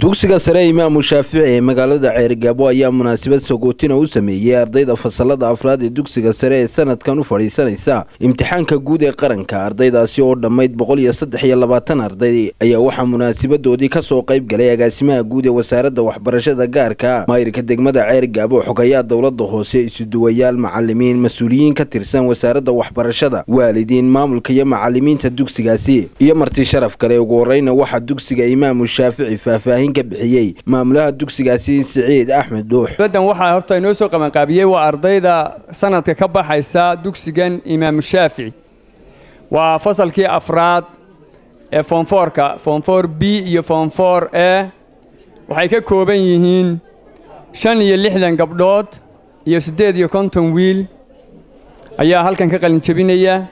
dugsiga sare imaamu shaafici ee magaalada ceerigaabo ayaa munaasabad sagootina u sameeyey ardayda fasalada afraad ee dugsiga sare ee sanadkan u fadhiisanaysa imtixaanka guud ee qaranka ardaydaasi oo dhammayd boqol iyo saddex iyo labaatan arday ayaa waxaa munaasabadoodii kasoo qayb galay agaasimaha guud ee wasaaradda waxbarashada gaarka maayirka degmada ceerigaabo xogayaa dowlada hoose isuduwayaal macalimiin mas-uuliyiin ka tirsan wasaaradda waxbarashada waalidiin maamulka iyo macalimiinta dugsigaasi iyo marti sharaf kale ugu horeyna waxaa dugsiga imaamu shaafici faahfaahin ka bixiyey maamulaha dugsigaasi siciid axmed dhuux badan waxaa horta inoo soo qabanqaabiyey waa ardayda sanadka ka baxaysa dugsigan imaamu shaafici waa fasalkii afraad ee foomfoorka foomfoor b iyo foomfoor e waxay ka kooban yihiin shan iyo lixdan gabdhood iyo siddeed iyo konton wiil ayaa halkan ka qalin jebinaya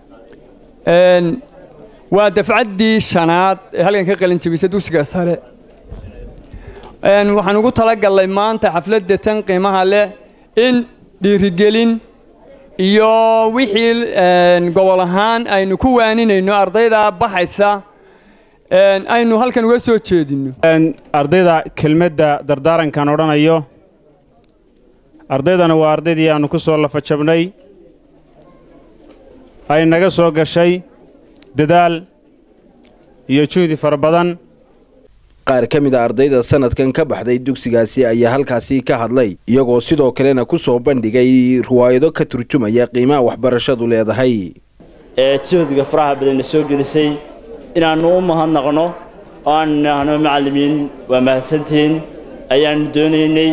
waa dafcaddii shanaad ee halkan ka qalin jebisa dugsiga sare waxaan ugu talagallay maanta xafladda tan qiimaha leh in dhiirigelin iyo wixii gobol ahaan aynu ku waaninayno ardayda baxaysa aynu halkan uga soo jeedinno ardayda kelmadda dardaarankan odhanayo ardaydana waa ardaydii aannu ku soo lafajabnay ay naga soo gashay dadaal iyo juhdi fara badan qaar ka mid a ardayda sanadkan ka baxday dugsigaasi ayaa halkaasi ka hadlay iyagoo sidoo kalena ku soo bandhigay riwaayado ka turjumaya qiimaha waxbarashadu leedahay ee juhdiga faraha badanna soo gelisay inaannu u mahadnaqno oo aan nidhaahno macallimiin waa mahadsantihiin ayaannu doonaynay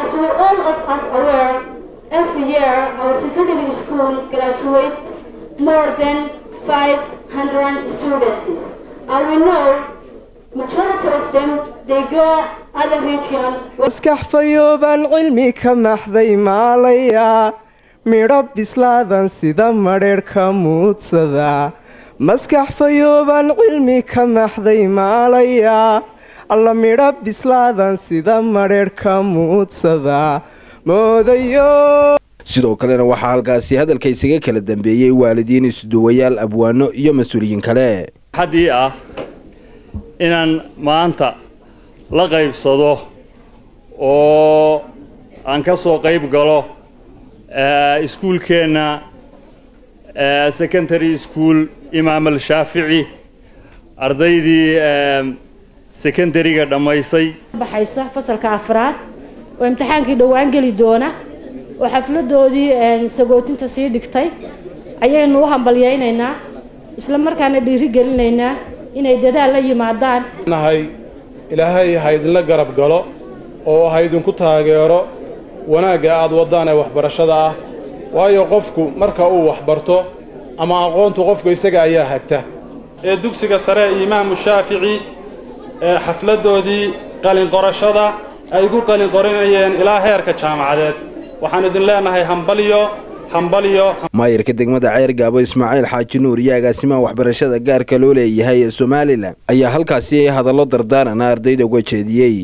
maskax fayoobaan cilmi ka maxday maalayaa midho bislaadan sida madheedh ka muudsada maskax fayoobaan cilmi ka maxday maalayaa alla midho bislaadan sida madheedh ka muudsada moodayo sidoo kalena waxaa halkaasi hadalka isaga kala dambeeyey waalidiin isuduwayaal abwaano iyo mas-uuliyiin kale xaddii ah inaan maanta la qaybsado oo aan ka soo qayb galo iskuulkeenna secondary school imaam al shaafici ardaydii secondariga dhammaysay baxaysa fasalka afraad oo imtixaankii dhowaan geli doona oo xafladoodii sagootinta sii dhigtay ayaynu u hambalyaynaynaa isla markaana dhiiri gelinaynaa inay dadaal la yimaadaan nahay ilaahay ha idinla garab galo oo ha idinku taageero wanaagga aad waddaan ee waxbarashada ah waayo qofku marka uu waxbarto ama aqoontu qofku isaga ayaa hagta ee dugsiga sare imaamu shaafici ee xafladdoodii qalinqorashada ay ku qalinqorinayeen ilaa heerka jaamacadeed waxaan idin leenahay hambalyo maayirka degmada ceergaabo ismaaciil xaaji nuur iyo agaasimaha waxbarashada gaarka loo leeyahay ee somalilan ayaa halkaasi hadallo dardaarana ardayda uga jeediyey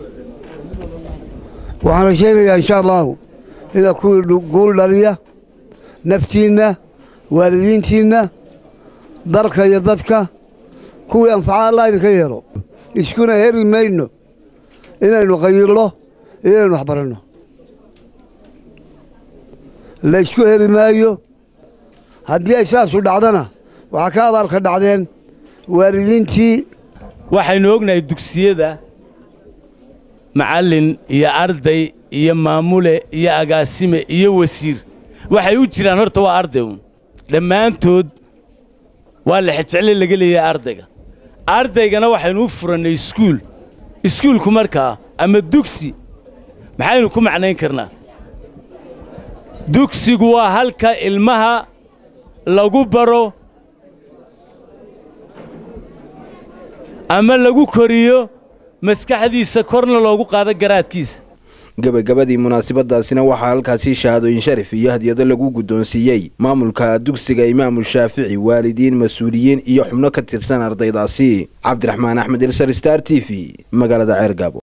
waxaana sheegayaa insha allahu inaad kuwii guul dhaliya naftiinna waalidiintiinna dalka iyo dadka kuwii anfaca allah idinka yeelo iskuna heri mayno inaynu qayirno iyo inaynu waxbaranno laysku heli maayo haddii ay saasu dhacdana waxaa ka abaalka dhacdeen waalidiintii waxaynu ognahay dugsiyada macallin iyo arday iyo maamule iyo agaasime iyo wasiir waxay u jiraan horta waa arday uun dhammaantood waa la xejecele laga leeyahay ardayga ardaygana waxaynu u furannay iskuul iskuulku markaa ama dugsi maxaynu ku macnayn karnaa dugsigu waa halka ilmaha lagu baro ama lagu koriyo maskaxdiisa korna loogu qaado garaadkiisa gabagabadii munaasabadaasina waxaa halkaasi shahaadooyin sharif iyo hadyado lagu guddoonsiiyey maamulka dugsiga imaamu shaafici waalidiin mas-uuliyiin iyo xubno ka tirsan ardaydaasi cabdiraxmaan axmed ilsar star t v magaalada ceergaabo